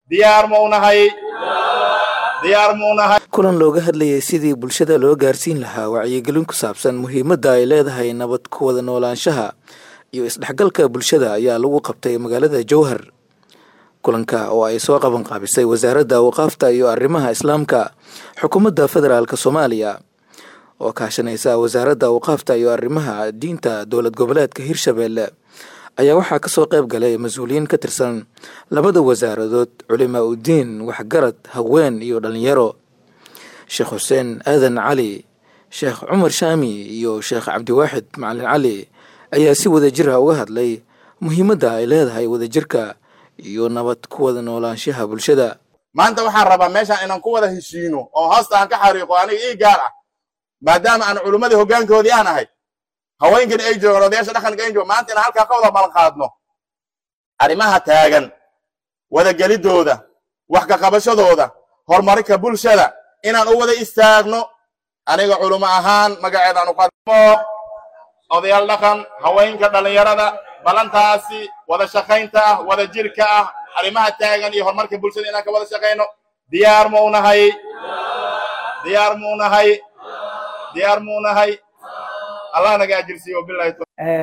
diyaar maunahay diyaar maunahay kulan looga hadlayay sidii bulshada loo gaarsiin lahaa wacyigelin ku saabsan muhiimadda ay leedahay nabad ku wada noolaanshaha iyo isdhexgalka bulshada ayaa lagu qabtay magaalada jowhar kulanka oo ay soo qaban qaabisay wasaaradda awqaafta iyo arrimaha islaamka xukuumadda federaalk soomaaliya oo kaashanaysa wasaaradda awqaafta iyo arrimaha diinta dowlad goboleedka hirshabeelle ayaa waxaa kasoo qayb galay mas-uuliyiin ka tirsan labada wasaaradood culimaa udiin waxgarad haween iyo dhalinyaro sheekh xuseen aadan cali sheekh cumar shaami iyo sheekh cabdiwaaxid macalin cali ayaa si wadajir ah uga hadlay muhiimadda ay leedahay wadajirka iyo nabad ku wada noolaanshaha bulshada maanta waxaan rabaa meeshaan inaan ku wada heshiino oo hoosta aan ka xariiqo aniga ii gaar ah maadaama aan culimmadii hoggaankoodii aan ahay haweenkani ay joogaan odayaasha dhaqanka ay joogaan maanta inaan halkaa ka wada balan qaadno arrimaha taagan wadagelidooda wax ka qabashadooda horumarinka bulshada inaan u wada istaagno aniga culimo ahaan magaceedaan u qadmo odayaal dhaqan haweenka dhallinyarada balantaasi wada shaqaynta ah wada jirka ah arrimaha taagan iyo horumarka bulshada inaan ka wada shaqayno diyaar maunahay diyaar maunahay diyaar maunahay allah naga ajirsiiyo bilahi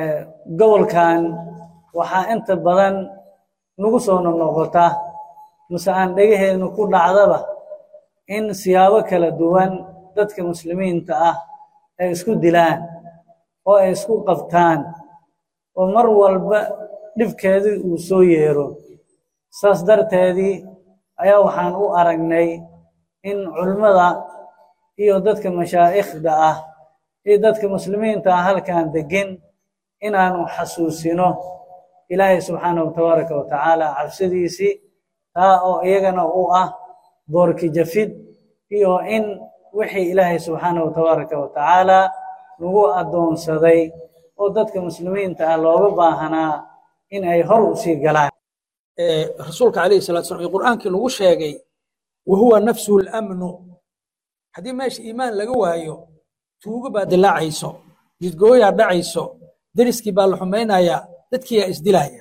gobolkan waxaa inta badan nagu soo noqnoqota mase aan dhegaheennu ku dhacdaba in siyaabo kala duwan dadka muslimiinta ah ay isku dilaan oo ay isku qabtaan oo mar walba dhibkeedii uu soo yeero saas darteedii ayaa waxaan u aragnay in culimmada iyo dadka mashaa'ikhda ah iyo dadka muslimiinta ah halkan degin inaanu xasuusino ilaahay subxaanahu tabaaraka wa tacaala cabsidiisii taa oo iyagana u ah boorki jafid iyo in wixii ilaahay subxaanahu tabaaraka wa tacaala nagu addoonsaday oo dadka muslimiinta ah looga baahanaa in ay hor u sii galaan rasuulka calayhi salatu salam ee qur'aankii lagu sheegay wa huwa nafsuhu lamnu haddii meesha iimaan laga waayo tuugo baa dilaacayso jidgooyaa dhacayso deriskii baa la xumaynayaa dadkiiyaa isdilaya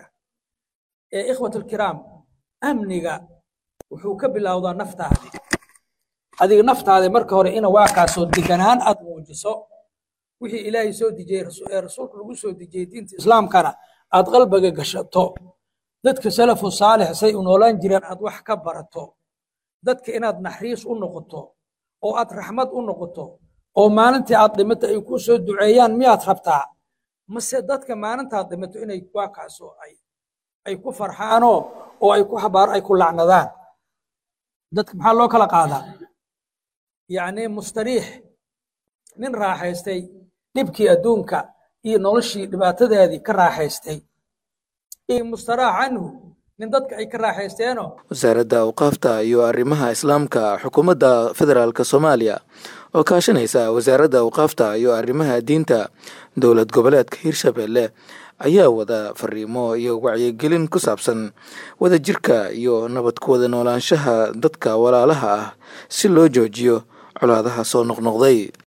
ee ikhwatulkiraam amniga wuxuu ka bilowdaa naftaadi adiga naftaadi marka hore ina waakaasoo deganaan aad muujiso wixii ilaahay soo dejiyey ee rasuulka lagu soo dejiyey diinta islaamkana aad qalbiga gashato dadka salafu saalix say u noolaan jireen aad wax ka barato dadka inaad naxriis u noqoto oo aad raxmad u noqoto oo maalintii aad dhimato ay ku soo duceeyaan miyaad rabtaa mase dadka maalintaad dhimato inay waakaasoo ay ay ku farxaanoo oo ay ku habaar ay ku lacnadaan dadka maxaa loo kala qaadaa yacni mustariix nin raaxaystay dhibkii adduunka iyo noloshii dhibaatadeedii ka raaxaystay iyo mustaraax canhu nin dadka ay ka raaxaysteenoo wasaaradda awqaafta iyo arrimaha islaamka xukuumadda federaalk soomaaliya oo kaashanaysa wasaaradda awqaafta iyo arrimaha diinta dowlad goboleedka hirshabeelle ayaa wada fariimo iyo wacyigelin ku saabsan wadajirka iyo nabad ku wada noolaanshaha dadka walaalaha ah si loo joojiyo colaadaha soo noqnoqday